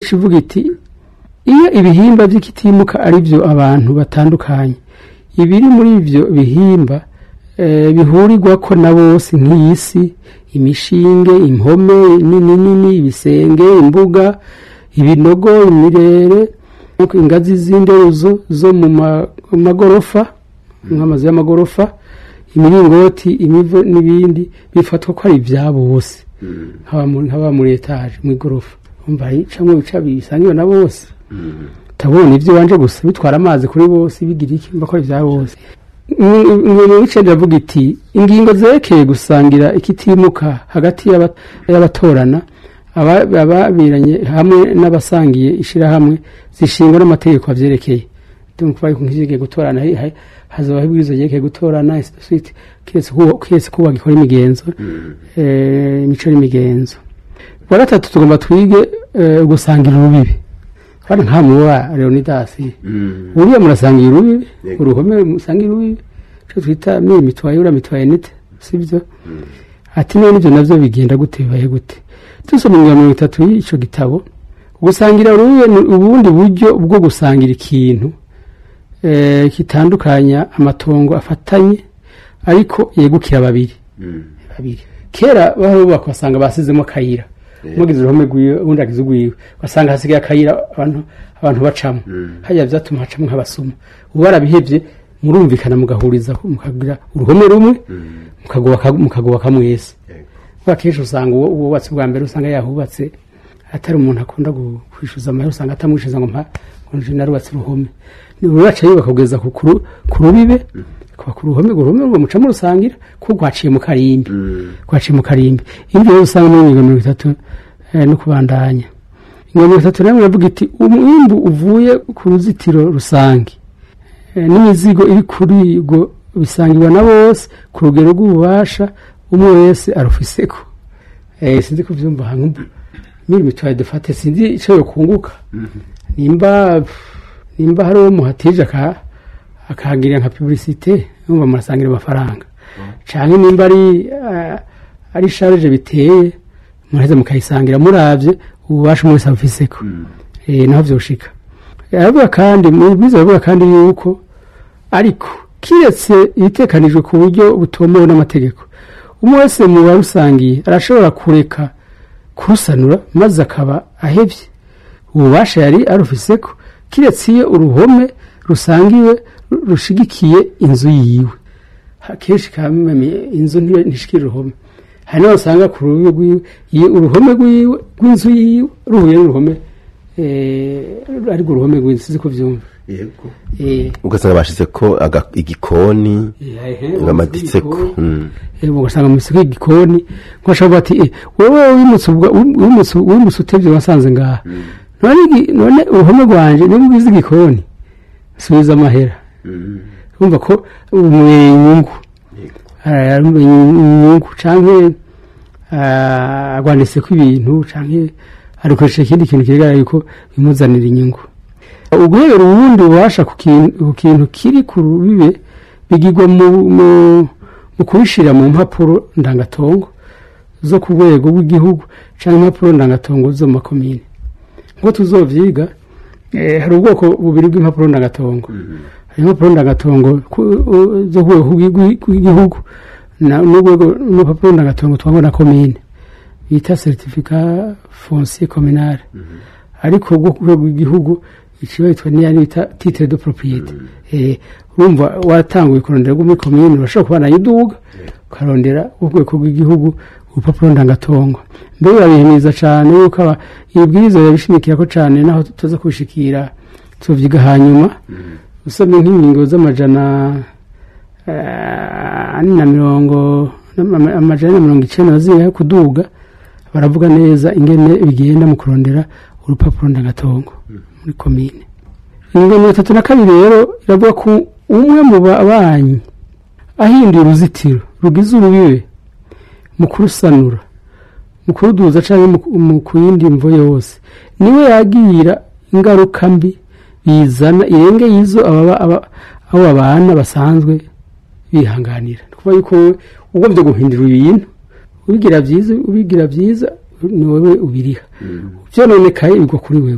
ivuga iti iyo ibihimba by'ikitimuka ari byo abantu batandukanye ibiri muri ibyo bihimba eh, bihurirwa ko na bose nk'iyi si imishinge impome nini nini ibisenge imbuga ibinogo imirere ingazi z'inderuzo zo mu ma- mu magorofa nk'amazu y'amagorofa imiringoti imivo n'ibindi bifatwa ko ari ibyabo bose haba muri- haba muri etaje mu igorofa umva icamwe bica bisangiwe na bose tabona ibyo wanje gusa bitwara amazi kuri bose bigira iki mba ko ari ibya bose ingingo y'icenda iravuga iti ingingo zerekeye gusangira ikitimuka hagati y'aba- y'abatorana aba- ababiranye hamwe n'abasangiye ishirahamwe zishingwa n'amategeko avyerekeye ndumva yuko nk'izigiye gutorana hi- hi- hazobaho ibwirizwa ryerekeye gutorana suite kiretse kuba- kiretse kuba gikora imigenzo eh, imico n'imigenzo wa gatatu tugomba twige eh, gusangira urubibi kandi nka muba leonidasi buriya murasangira urubibi Yego. uruhome musangira urubibi icyo twita miri mitwaye ura mitwaye nite sibyo ati none ibyo navyo bigenda gute bibaye gute dusoma mu mirongo itatu y'ico gitabo gusangira urubibi ni ubundi buryo bwo gusangira ikintu eh, kitandukanya amatongo afatanye ariko yegukira babiri babiri kera barubaka basanga basizemo akayira umugize uruhome rwiwe ubundi agize urwiwe basanga hasigaye akayira abantu abantu bacamo hajya byatuma hacamo nk'abasuma ubu barabihebye murumvikana mugahuriza mukagira uruhome rumwe mukagubaka mukagubaka mwese kuko akenshi usanga uwo wubatse bwa mbere usanga yahubatse atari umuntu akunda gu- kwishyuza amahera usanga atamwishyuza ngo mpa ngo nje narubatse uruhome uraca yubaka kugeza ku kuru- ku rubibe kuba ku ruhome urwo ruhome rwo mucamo rusangira kuko haciye mu karimbi kwaciye mu karimbi ibyo rero usanga muri mirongo mirongo itatu eh, no kubandanya mirongo itatu rero iravuga iti umwimbu uvuye ku ruzitiro rusange eh, n'imizigo iri kuri rwo bisangirwa na bose ku rugero rw'ububasha umwe wese arufiseko eh, sinzi kuvyumva hantu miri mitwaye dufate sinzi ico yokunguka nimba nimba hari uwo muhatije aka akahagirira nka publicité numva murasangira amafaranga canke nimba ari eh, ari charge biteye muraheza mukayisangira muravye ububasha umwe wese abufiseko eh, naho vyoshika aravuga kandi mu bwiza aravuga kandi yuko ariko kiretse ibitekanijwe ku buryo butomowe n'amategeko umwe wese mu barusangiye arashobora kureka kurusanura maze akaba ahevye ububasha yari arufiseko kiretse iyo uruhome rusangiwe ru- rushigikiye inzu yiwe Ha- kenshi kameme inzu ntiyo- ntishikira uruhome hari n'aho usanga ku rubibi rwiwe iyo uruhome rwiwe rw'inzu yiwe ruhuye n'uruhome eh, ariko uruhome rw'inzu sinzi ko vyumva yego Eh, ugasanga bashize ko aga- igikoni bamaditseko Mm. Eh, ugasanga mu isoko y'igikoni nkashobora bati eh, wewe wimutse ubwa- wimutse wimutse utevye wasanze ngaha none igi- none uruhome rwanje niba ugize igikoni subiza amahera Mm. urumva ko umubera inyungu Yego. arumva inyungu canke ah, agwanditseko ibintu canke arikoresha ikindi kintu kigaragara yuko bimuzanira inyungu uguhebera ubundi bubasha ku kin- ku kintu kiri ku rubibe bigirwa mu, mu, mu kubishira mu mpapuro ndangatongo zo ku rwego rw'igihugu canke impapuro ndangatongo zo mu makomine nkuko tuzovyiga eh, hari ubwoko bubiri bw'impapuro ndangatongo hari impapuro ndangatongo ku- u- zo ku rwego rw'igi- rw'igihugu na- n'urwego n'urupapuro ndangatongo twangwa na komine bita certificat foncier communal ariko ubwo ku rwego rw'igihugu ikiba yitwa niya bita titre de propriété eh urumva watanguye kurondera rwo muri komine urashobora kuba nayo iduga ukarondera urwego rw'igihugu urupapuro ndangatongo mbere urabihimiriza cyane yuko aba- ibibwirizwa birabishimikira ko cyane naho tuza kubishikira tuvyiga hanyuma usomye nk'ingingo z'amajana eh, ane na mirongo ama- amajana ane na mirongo icenda na zine yo kuduga baravuga neza ingene bigenda mu kurondera urupapuro ndangatongo muri komine ingingo mirongo itatu na kabiri rero iravuga ko umwe mu babanyi ahinduye uruzitiro rugize urubibe mu kurusanura mu kuruduza cyangwa mu- mu ku yindi mvo yose niwe yagira ingaruka mbi bizana irenge y'izo ababa- aba- abo babana basanzwe bihanganira ni ukuvuga yuko wowe ugomvye guhindura ibintu ubigira byiza ubigira byiza ni wowe ubiriha vyononekaye bigwa kuri wewe